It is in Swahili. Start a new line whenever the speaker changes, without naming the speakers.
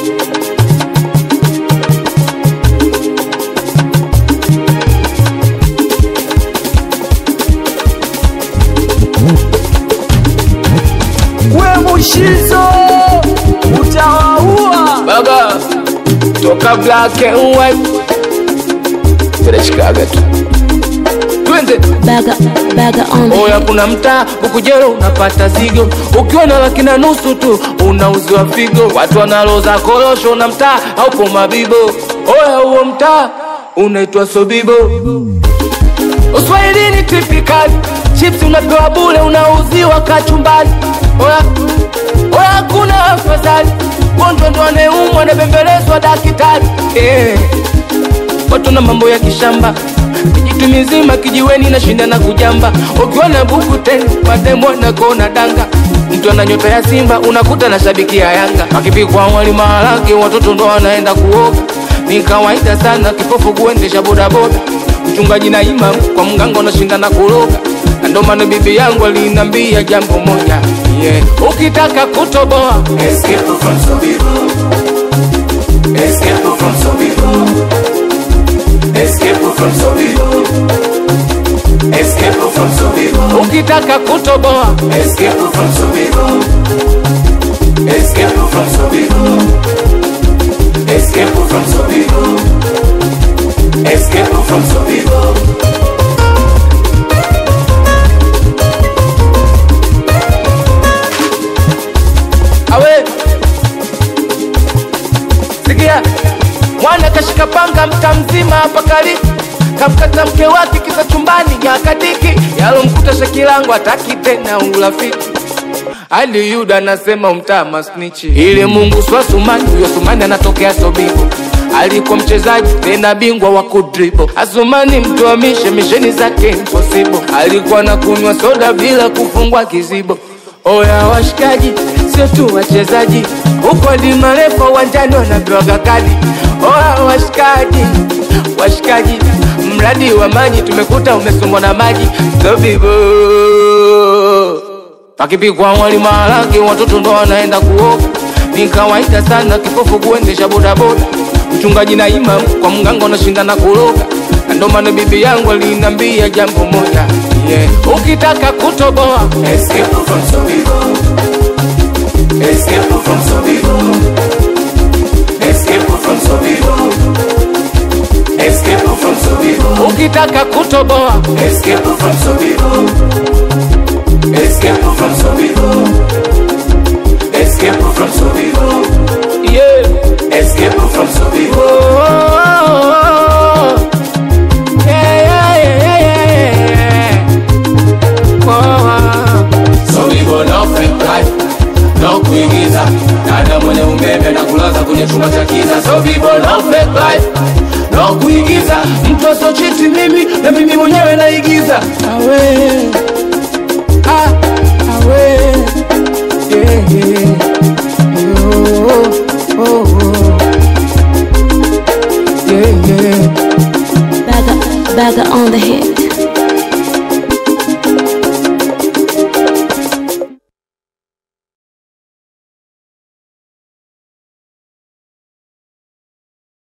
we mushizo utawaua
baba toka black and white tunashikaga tu twende
Bagger, bagger on the
oya kuna mtaa ukujero unapata zigo ukiwa na laki na nusu tu unauziwa figo watu wanaloza korosho na mtaa haupo mabibo oya huo mtaa unaitwa sobibo uswahilini tipikali chips unapewa bule unauziwa kachumbali oya oya kuna afadhali gonjwa ndo anayeumwa anabembelezwa dakitari eh watu na mambo ya kishamba kijitu mizima kijiweni na shinda na kujamba ukiwa na buku tena mademo na kona danga mtu ana nyota ya simba unakuta na shabiki ya yanga akipikwa wali maharage watoto ndo wanaenda kuoga ni kawaida sana kipofu kuendesha bodaboda mchungaji na imam kwa mganga unashinda na kuroga na ndo maana bibi yangu alinambia jambo moja yeah. ukitaka kutoboa
Escape from Sobibo. Escape from Sobibo. Escape from Sobibo. Escape from Sobibo.
ukitaka kutoboa
Escape from Sobibo. Escape from Sobibo. Escape from Sobibo. Escape from Sobibo.
awe sikia mwana kashika panga mta mzima hapa kali kamkata mke wake kisa chumbani nyakadiki yalomkuta shakilangu ataki tena urafiki hadi yuda anasema umtaa masnichi ili mungu swa sumani huyo sumani anatokea sobibo alikuwa mchezaji tena bingwa wa kudribo asumani mtuamishe misheni zake impossible alikuwa na kunywa soda bila kufungwa kizibo oya washikaji sio tu wachezaji huko hadi marefa uwanjani wanapewaga kadi oya washikaji washikaji mradi wa maji tumekuta umesombwa na maji sobibo akipikwa wali maharage watoto ndo wanaenda kuoga ni kawaida sana kipofu kuendesha bodaboda mchungaji na imam kwa mganga unashinda na kuroga na ndo maana bibi yangu alinambia jambo moja yeah. ukitaka kutoboa
Escape from Sobibo. Escape from Sobibo. Escape from Sobibo. Escape from Sobibo.
ukitaka kutoboa
Escape from Sobibo. Escape from Sobibo. Escape from Sobibo.
yeah.
Escape from Sobibo.
Oh, yeah, yeah, yeah, yeah, yeah. Oh,
Sobibo no fake life. No kuigiza. Dada mwenye umeme na kulaza kwenye chumba cha kiza. Sobibo no fake life. No kuigiza.
mtu asochiti mimi na mimi mwenyewe naigiza awe ah, awe yeah, yeah. Yo, oh, oh. Yeah, yeah.
bagger, bagger on the hit.